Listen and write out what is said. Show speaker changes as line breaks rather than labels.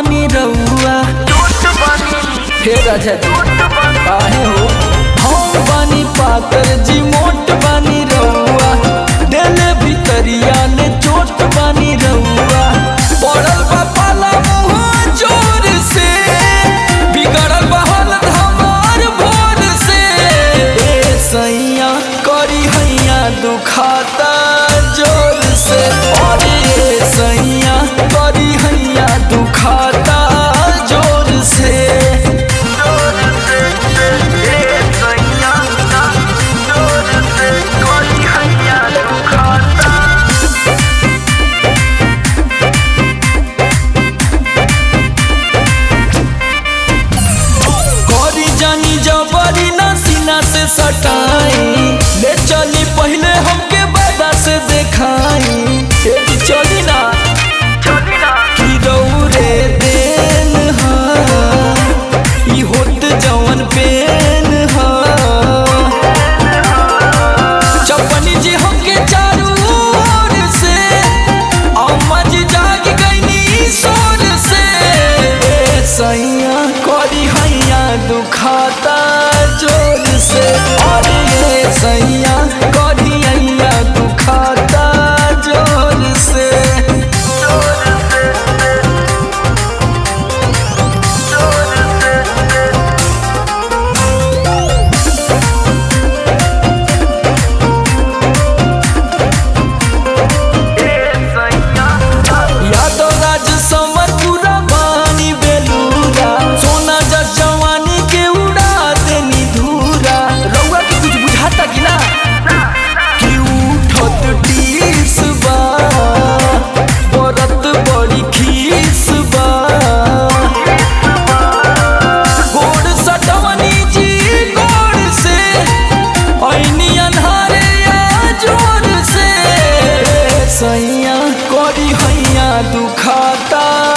बानी रउआ हे राजा जी काहे हो हम बानी पातर जी मोट बानी रउआ देले भितरिया ने चोट बानी रउआ पड़ल बा पाला मुँह जोर से बिगड़ल बा हालत हमार भोर से ए सैया करी हैया दुखाता जोर से अरे ए सैया करी हैया दुखाता जोर से करी जानी जबरी ना सीना से सटाई ले चली पहले हमके बादा से देखाई ए जी चली ना कि रौरे देन हा ई होत जवन पेन हा चपनी जी हमके चारू ओर से अम्मा जी जाग गईनी सोर से ए सैया करी हैया दुखाता जोर से अरे ए सैया करी हैया दुखाता जोर से यादव राज समर पूरा बानी बेलूरा सोना जस जवानी के उड़ा देनी धूरा रउआ के कुछ बुझाता कि ना कि उठत टीस बा बरत बड़ी खीस बा गोड़ सटवनी जी गोड़ से ऐनी अन्हारे या जोर से सैया करी हैया दुखाता